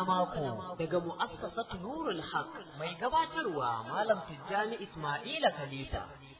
mako daga mu'assasatu Nurul Haq mai gabatarwa Malam Tijjani Ismaila Khalifa.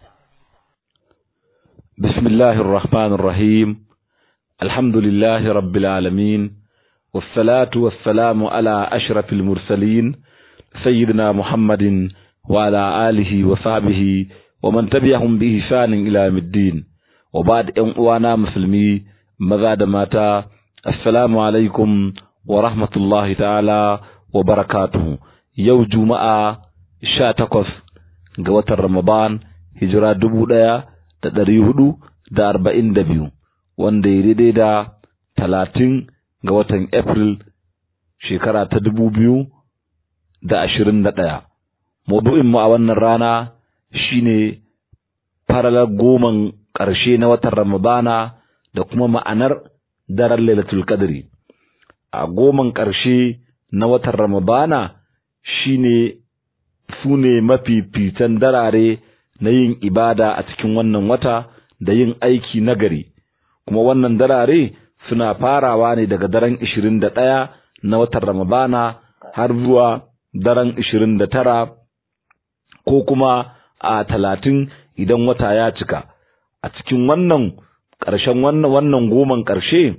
Bismillahir Rahmanir Rahim. Alhamdulillahi Rabbil Alamin. Wassalatu wassalamu ala ashrafil mursalin sayyidina Muhammadin wa ala alihi wa sahbihi wa man tabi'ahum bi ihsanin ila yawmiddin. Wa ba'd ƴan uwana musulmi maza da mata assalamu alaikum wa rahmatullahi ta'ala wa barakatuhu yau juma'a sha takwas ga watan ramadan hijira dubu ɗaya da ɗari hudu da arba'in da biyu wanda ya daidai da talatin ga watan april shekara ta dubu biyu da ashirin da ɗaya mu a wannan rana shine faralar goman ƙarshe na watan ramadana da kuma ma'anar daren lailatul qadri a goman ƙarshe na watan Ramadana shine su ne mafificen darare na yin ibada a cikin wannan wata da yin aiki nagari kuma wannan darare suna farawa ne daga daren 21 na watan Ramadana har zuwa daren 29 ko kuma a 30 idan wata ya cika a cikin wannan ƙarshen wannan wannan goman ƙarshe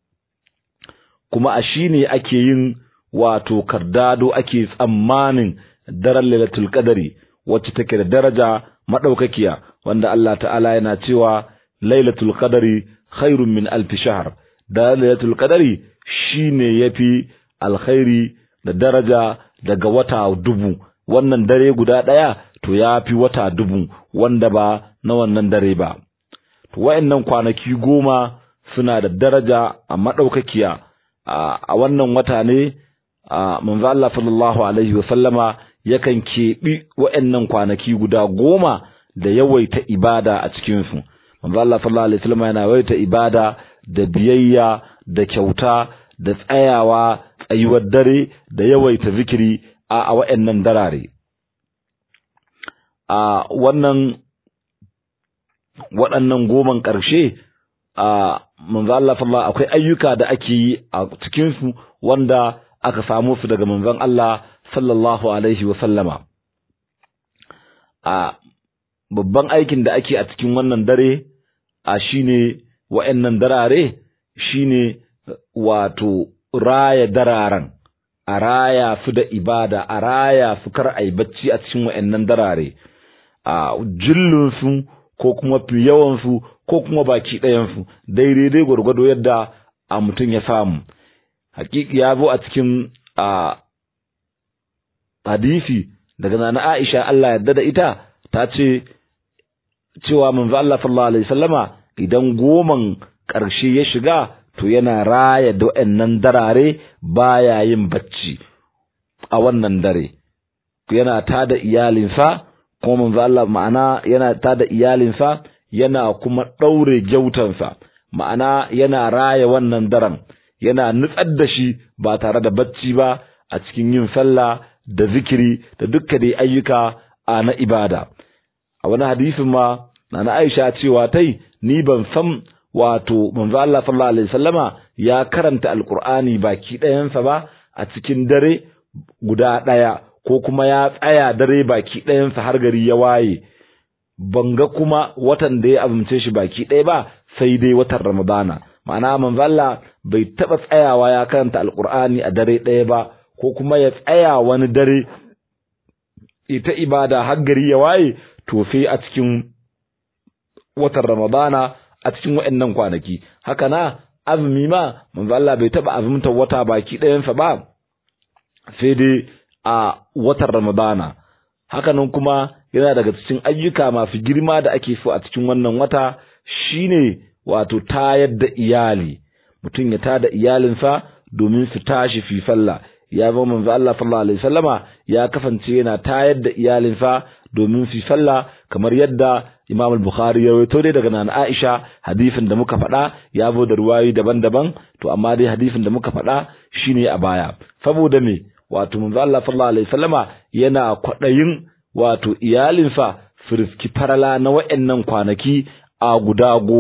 kuma a shi ne ake yin wato kardado ake tsammanin daren lailatul qadari wacce take da daraja madaukakiya wanda Allah ta'ala yana cewa lailatul qadari khairun min alf shahr da lailatul qadari shine yafi alkhairi da daraja daga wata dubu wannan dare guda daya to yafi wata dubu wanda ba na wannan dare ba to wayannan kwanaki goma suna da daraja a madaukakiya a wannan wata ne manzo Allah sallallahu alaihi wa sallama yakan keɓi wa'annan kwanaki guda goma da yawaita ibada a cikin su manzo Allah sallallahu alaihi wa sallama yana yawaita ibada da biyayya da kyauta da tsayawa tsayuwar dare da yawaita zikiri a wa'annan darare a wannan waɗannan goman ƙarshe a manzo Allah sallallahu akwai ayyuka da ake yi a cikin su wanda aka samu su daga manzon Allah sallallahu alaihi wa sallama a babban aikin da ake a cikin wannan dare a shine wa'annan darare shine wato raya dararen a raya su da ibada a raya su kar ai bacci a cikin wa'annan darare a jillun su ko kuma fi yawan su ko kuma baki ɗayansu daidai gwargwado yadda a mutum ya samu hakiki ya zo a cikin a hadisi daga nana Aisha Allah yadda da ita ta ce cewa manzo Allah sallallahu alaihi wasallama idan goman ƙarshe ya shiga to yana raya da wayannan darare baya yin bacci a wannan dare yana tada iyalinsa kuma manzo Allah ma'ana yana tada iyalinsa yana kuma ɗaure gyautansa ma'ana yana raya wannan daren yana nutsar da shi ba tare da bacci ba a cikin yin sallah da zikiri da dukka dai ayyuka a na ibada a wani hadisin ma na Aisha cewa tai ni ban san wato manzo Allah sallallahu alaihi wasallama ya karanta alqur'ani baki ɗayansa ba a cikin dare guda ɗaya ko kuma ya tsaya dare baki ɗayansa har gari ya waye ban ga kuma watan da ya azumce shi baki ɗaya ba sai dai watan Ramadana ma'ana manzo Allah bai taba tsayawa ya karanta alqur'ani a dare ɗaya ba ko kuma ya tsaya wani dare ita ibada har gari ya waye to sai a cikin watan Ramadana a cikin waɗannan kwanaki haka na azumi ma manzo Allah bai taba azumta wata baki ɗayansa ba sai dai a watan Ramadana hakanan kuma yana daga cikin ayyuka masu girma da ake so a cikin wannan wata shine wato tayar da iyali mutum ya tada iyalinsa domin su tashi fi sallah ya zama manzo Allah sallallahu alaihi wasallama ya kasance yana tayar da iyalinsa domin su sallah kamar yadda Imam al-Bukhari ya rawaito dai daga Nana Aisha hadisin da muka faɗa ya zo da ruwayoyi daban-daban to amma dai hadisin da muka faɗa shine a baya saboda me wato manzo Allah sallallahu alaihi wasallama yana kwaɗayin wato iyalinsa su riski farala na wa'annan kwanaki a guda goma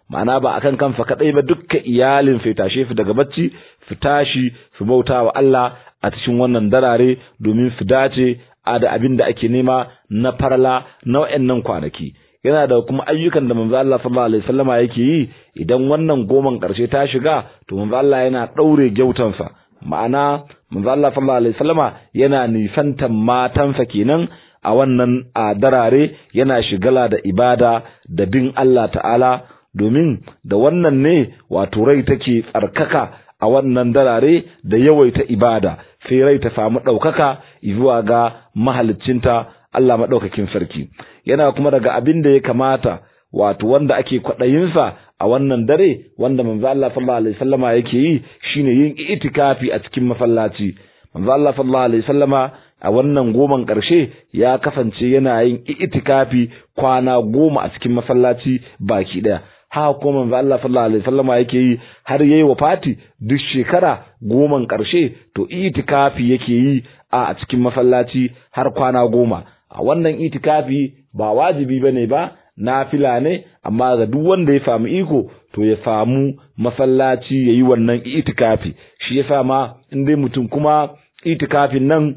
ma'ana ba akan kanfa kadai ba dukkan iyalin fa tashe su daga bacci su tashi su bauta wa Allah a cikin wannan darare domin su dace a da abin da ake nema na farla na wayannan kwanaki yana da kuma ayyukan da manzo Allah sallallahu alaihi wasallama yake yi idan wannan goman karshe ta shiga to manzo Allah yana daure gyautansa ma'ana manzo Allah sallallahu alaihi wasallama yana nisantan matansa kenan a wannan a darare yana shigala da ibada da bin Allah ta'ala domin da wannan ne wato rai take tsarkaka a wannan darare da yawaita ibada sai rai ta samu ɗaukaka zuwa ga mahaliccinta Allah maɗaukakin sarki yana kuma daga abin da ya kamata wato wanda ake kwaɗayinsa a wannan dare wanda manzo Allah sallallahu alaihi wasallama yake yi shine yin itikafi a cikin masallaci manzo Allah sallallahu alaihi wasallama a wannan goman ƙarshe ya kasance yana yin itikafi kwana goma a cikin masallaci baki ɗaya haka kuma manzo Allah sallallahu alaihi wasallama yake yi har yayi wafati duk shekara goman ƙarshe to itikafi yake yi a cikin masallaci har kwana goma a wannan itikafi ba wajibi bane ba nafila ne amma ga duk wanda ya samu iko to ya samu masallaci yayi wannan itikafi shi yasa ma in dai mutum kuma itikafin nan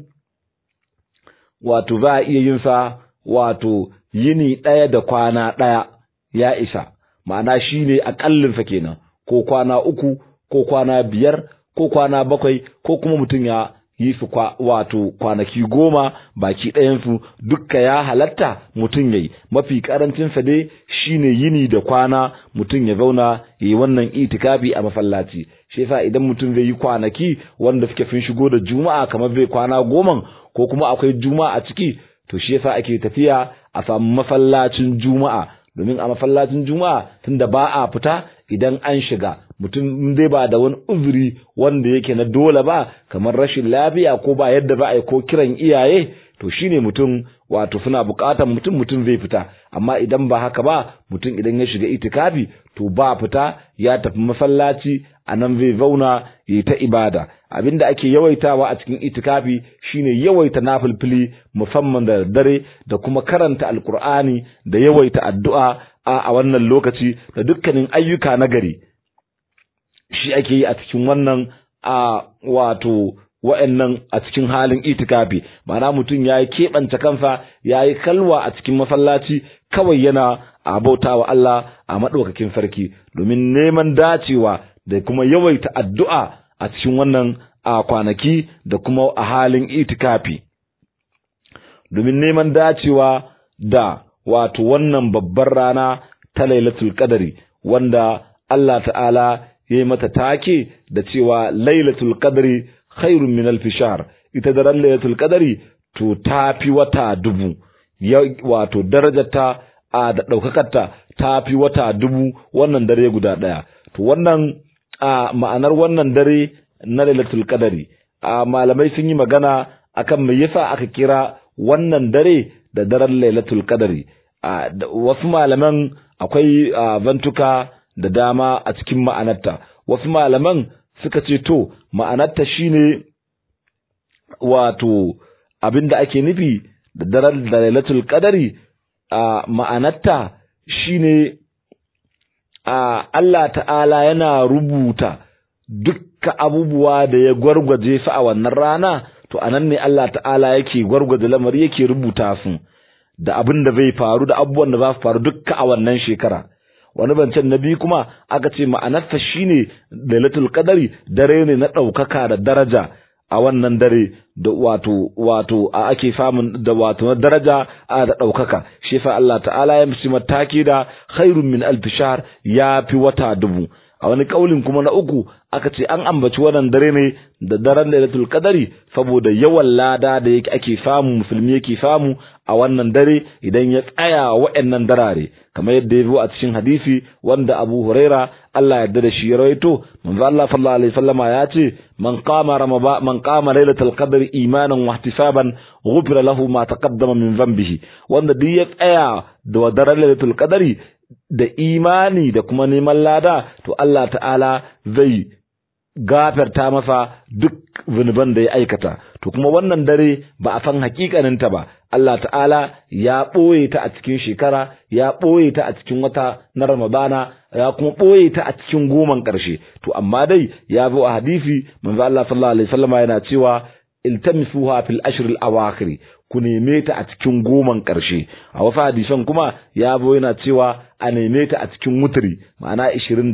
wato za a iya yin sa wato yini ɗaya da kwana ɗaya ya isa ma'ana shi ne aƙallinsa kenan ko kwana uku ko kwana biyar ko kwana bakwai ko kuma mutum ya yi su kwa, wato kwanaki goma baki ɗayansu dukka ya halatta mutum ya yi mafi ƙarancinsa dai shine yini da kwana mutum ya zauna ya yi wannan itikafi a masallaci shi yasa idan mutum zai yi kwanaki wanda suke fin shigo da juma'a kamar zai kwana goman ko kuma akwai juma'a a ciki to shi yasa ake tafiya a samu masallacin juma'a domin a masallacin juma'a tunda ba a fita idan an shiga mutum dai ba da wani uzuri wanda yake na dole ba kamar rashin lafiya ko ba yadda ba a yi ko kiran iyaye to shine mutum wato suna bukatar mutum mutum zai fita amma idan ba haka ba mutum idan ya shiga itikafi to ba fita ya tafi masallaci a nan zai zauna yi ta ibada abinda ake yawaitawa a cikin itikafi shine yawaita nafilfili musamman da dare da kuma karanta alkur'ani da yawaita addu'a a wannan lokaci da dukkanin ayyuka na gari shi ake yi a cikin wannan a wato wa'annan a cikin halin itikafi ma'ana mutum ya yi keɓance kansa ya yi kalwa a cikin masallaci kawai yana a bauta wa Allah a maɗaukakin sarki domin neman dacewa da kuma yawaita addu'a a cikin wannan a kwanaki da kuma a halin itikafi domin neman dacewa da wato wannan babbar rana ta lailatul qadari wanda Allah ta'ala ya yi mata take da cewa lailatul qadri khairun min alf shahr ita daren lailatul qadri to tafi wata dubu wato darajarta a da daukakarta tafi wata dubu wannan dare guda daya to wannan a ma'anar wannan dare na lailatul qadri a malamai sun yi magana akan me yasa aka kira wannan dare da daren lailatul qadri a wasu malaman akwai vantuka da dama a cikin ma'anarta wasu malaman suka ce to ma'anarta shine wato abinda ake nufi da daren lailatul qadari a ma'anarta shine a Allah ta'ala yana rubuta dukkan abubuwa da ya gwargwaje su a wannan rana to anan ne Allah ta'ala yake gwargwaje lamari yake rubuta su da abin da zai faru da abubuwan da za su faru dukka a wannan shekara wani bancen na biyu kuma aka ce ma'anarsa shine lailatul qadari dare ne na ɗaukaka da daraja a wannan dare da wato wato a ake samun da wato na daraja a da ɗaukaka shi fa Allah ta'ala ya mishi mataki da khairun min alf shahr ya fi wata dubu a wani kaulin kuma na uku aka ce an ambaci wannan dare ne da daren lailatul qadari saboda yawan lada da yake ake samu musulmi yake samu a wannan dare idan ya tsaya wa'annan darare kamar yadda ya zo a cikin hadisi wanda Abu Huraira Allah ya yarda da shi ya rawaito manzo Allah sallallahu alaihi wasallama ya ce man qama ramaba man qama lailatul qadri imanan wa ihtisaban ghufira lahu ma taqaddama min dhanbihi wanda duk ya tsaya da daren lailatul qadri da imani da kuma neman lada to Allah ta'ala zai gafarta masa duk zunuban da ya aikata to kuma wannan dare ba a san hakikaninta ba Allah ta'ala ya ɓoye ta a cikin shekara ya ɓoye ta a cikin wata na ramadana ya kuma ɓoye ta a cikin goman ƙarshe to amma dai ya zo a hadisi manzo Allah sallallahu alaihi wasallama yana cewa iltamisuha fil ashr al awakhir ku neme ta a cikin goman ƙarshe a wasu hadisan kuma ya zo yana cewa a neme ta a cikin wutri ma'ana 21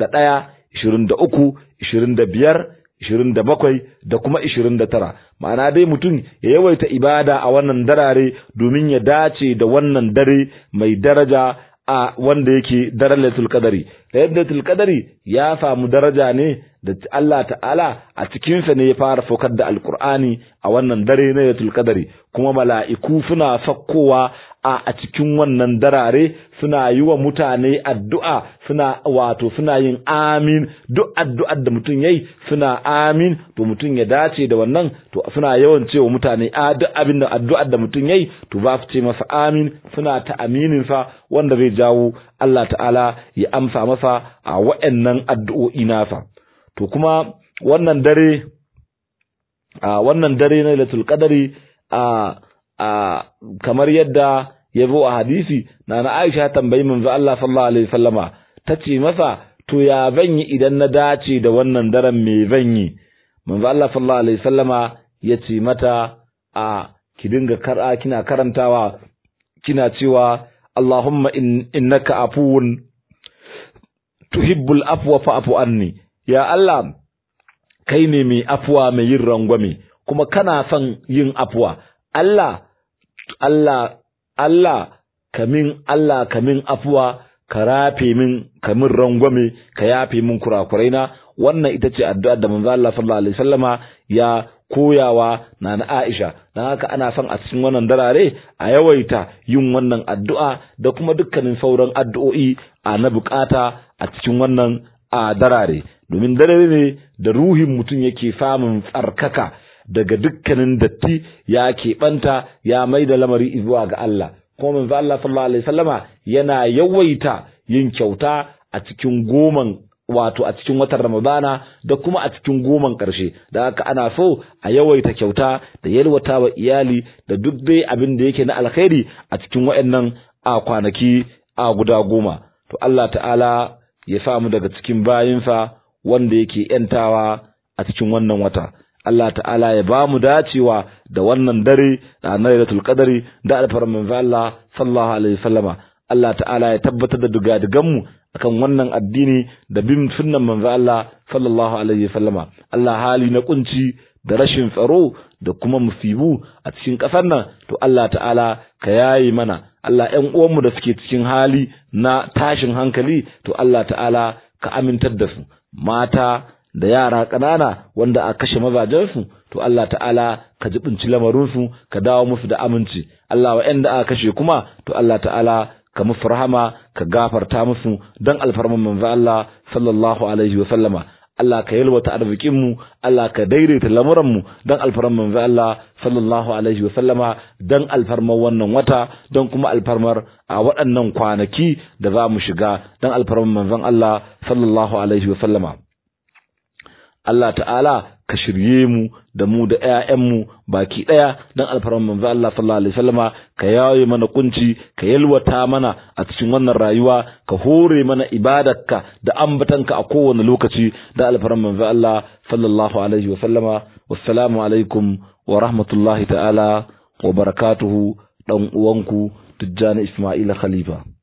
23 25 ishirin da bakwai da kuma ishirin da tara ma'ana dai mutum ya yawaita ibada a wannan darare domin ya dace da wannan dare mai daraja a wanda yake daren laitul qadari laitul qadari ya samu daraja ne da Allah ta'ala a cikinsa ne ya fara saukar da alkur'ani a wannan dare na laitul qadari kuma mala'iku suna sakkowa a a cikin wannan darare suna yi wa mutane addu'a suna wato suna yin amin duk addu'ar da mutum yayi suna amin to mutum ya dace da wannan to suna yawan cewa mutane a duk abin da addu'ar da mutum yayi to ba su ce masa amin suna ta aminin sa wanda zai jawo Allah ta'ala ya amsa masa a wa'annan addu'o'i nasa to kuma wannan dare a wannan dare na Lailatul Qadari a a kamar yadda ya zo a hadisi na na Aisha tambayi manzo Allah sallallahu alaihi wasallama tace masa to ya zan yi idan na dace da wannan daren me zan yi manzo Allah sallallahu alaihi wasallama ya ce mata a ki dinga kara kina karantawa kina cewa Allahumma in, innaka afuwun tuhibbul afwa fa'fu anni ya Allah kai ne mai afuwa mai yin rangwame kuma kana son yin afuwa Allah Allah Allah kamin Allah kamin afuwa ka rafe min kamin rangwame ka yafe min kurakuraina wannan ita ce addu'ar da manzo Allah sallallahu alaihi wasallama ya koyawa na na Aisha dan haka ana son a cikin wannan darare a yawaita yin wannan addu'a da kuma dukkanin sauran addu'o'i a na bukata a cikin wannan a darare domin dare ne da ruhin mutum yake samun tsarkaka daga dukkanin datti ya keɓanta ya mai da lamari zuwa ga Allah kuma manzo Allah sallallahu alaihi wasallama yana yawaita yin kyauta a cikin goman wato a cikin watan Ramadana da kuma a cikin goman ƙarshe da haka ana so a yawaita kyauta da yalwata wa iyali da duk dai abin da yake na alkhairi a cikin waɗannan a kwanaki a guda goma to Allah ta'ala ya samu daga cikin bayinsa wanda yake yantawa a cikin wannan wata Allah ta'ala ya ba mu dacewa da wannan dare da Lailatul Qadari da alfarman Allah sallallahu alaihi wasallama Allah ta'ala ya tabbatar da dugadigan mu akan wannan addini da bin sunnan manzo Allah sallallahu alaihi wasallama Allah hali na kunci da rashin tsaro da kuma musibu a cikin ƙasar nan to Allah ta'ala ka yayi mana Allah ƴan uwanmu da suke cikin hali na tashin hankali to Allah ta'ala ka amintar da su mata da yara ƙanana wanda a kashe mazajensu to Allah ta'ala ka jibinci lamarinsu ka dawo musu da aminci Allah wa'anda aka kashe kuma to Allah ta'ala ka musu rahama ka gafarta musu dan alfarman manzo Allah sallallahu alaihi wa sallama Allah ka yalwata arzikin mu Allah ka daidaita lamuran mu dan alfarman manzo Allah sallallahu alaihi wa sallama dan alfarman wannan wata dan kuma alfarmar a waɗannan kwanaki da za mu shiga dan alfarman manzon Allah sallallahu alaihi wa sallama Allah ta'ala ka shirye mu da mu da ƴaƴanmu baki ɗaya dan alfarman manzo Allah sallallahu alaihi wasallama ka yaye mana kunci ka yalwata mana a cikin wannan rayuwa ka hore mana ibadarka da ambatanka a kowane lokaci da alfarman manzo Allah sallallahu alaihi wasallama wassalamu alaikum wa rahmatullahi ta'ala wa barakatuhu dan uwanku Tijjani Ismaila Khalifa